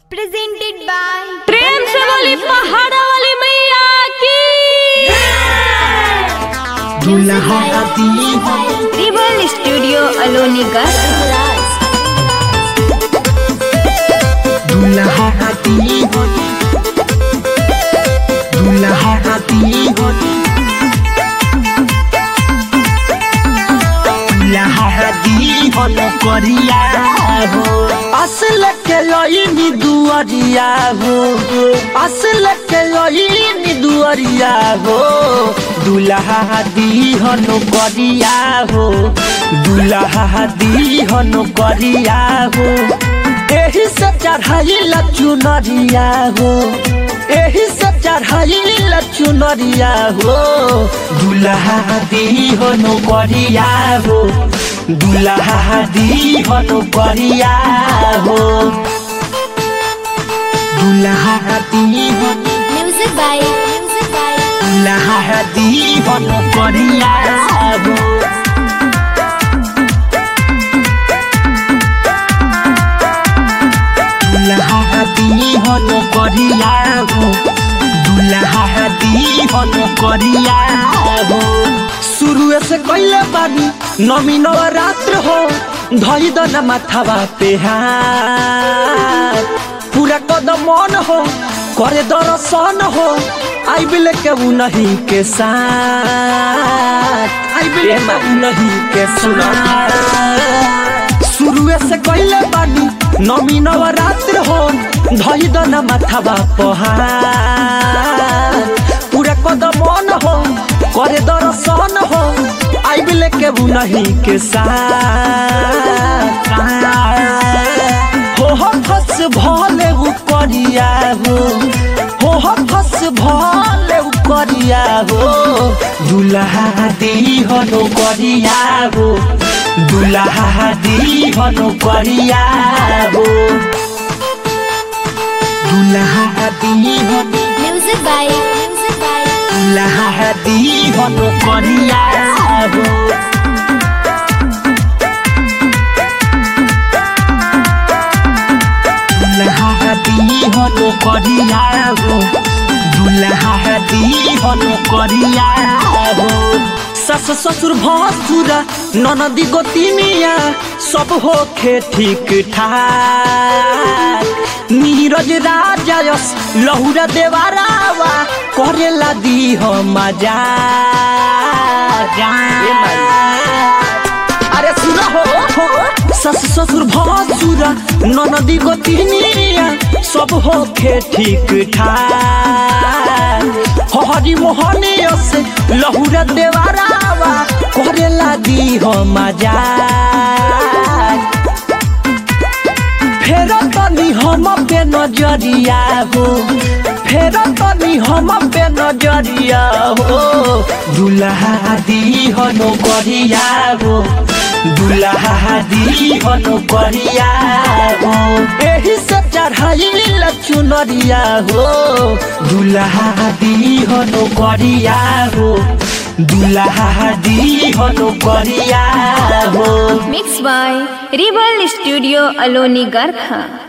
presented by प्रेम से बोली पहाड़ा वाली मैया की दुल्हा दी Tribal Studio Aloni Garkha. दुल्हा दी दुल्हा दी दुल्हा दी हन करिया हो असल के लईनी दुअरिया हो असल के लईनी दुअरिया हो दुल्हा दी हन करिया हो दुल्हा दी हन करिया हो एही से चढ़ाई चुनरिया हो एही से चढ़ाई चुनरिया हो दुल्हा दी हो नौकरिया हो दुल्हा दी हो नौकरिया हो दुल्हा दी हो Music by Music by दुल्हा दी हो नौकरिया हो दुल्हा दी हन करिया हो दुल्हा दी हन करिया हो शुरू से कैले बानी नमी नवरात्र हो धई दन माथावा पे हाथ पूरा कदम मन हो करे दर्शन हो आई बिल के उ नहीं के साथ आई बिल के उ नहीं के साथ शुरुए से कैले बानी नमी नवरात्र हो धई दन माथावा पहाड़ पूरा कदम मन हो करे दर्शन हो आई बिल के उ नहीं के साथ हो हो फस भले उ करिया हो हो हो फस भले उ करिया हो दुल्हा दी हो नो करिया हो दुल्हा दी हो नो करिया हो दुल्हा दी हो Music by Music by दुल्हा दी हो नो करिया हो दुल्हा दी हो नो करिया हो दुल्हा दी हो नो करिया हो सस ससुर भसुरा ननदी गोतिनिया सब होखे ठीक ठाक नीरज राजा यस लहुरा देवारावा करेला दी हो मजा अरे सुना हो हो सस ससुर भसुर ननदी गोतिनिया सब होखे ठीक ठाक हरी मोहनिया से लहुरा देवारावा करेला दी हो मजा फेर तनी हम पे नजरिया हो फेर तनी हम पे नजरिया हो दुल्हा दी हो नो करिया हो दुल्हा दी हो नो करिया हो एही से चढ़ाई चुनरिया हो दुल्हा दी हो नो करिया हो दुल्हा दी हो नो करिया हो Mixed by Tribal Studio Aloni Garkha.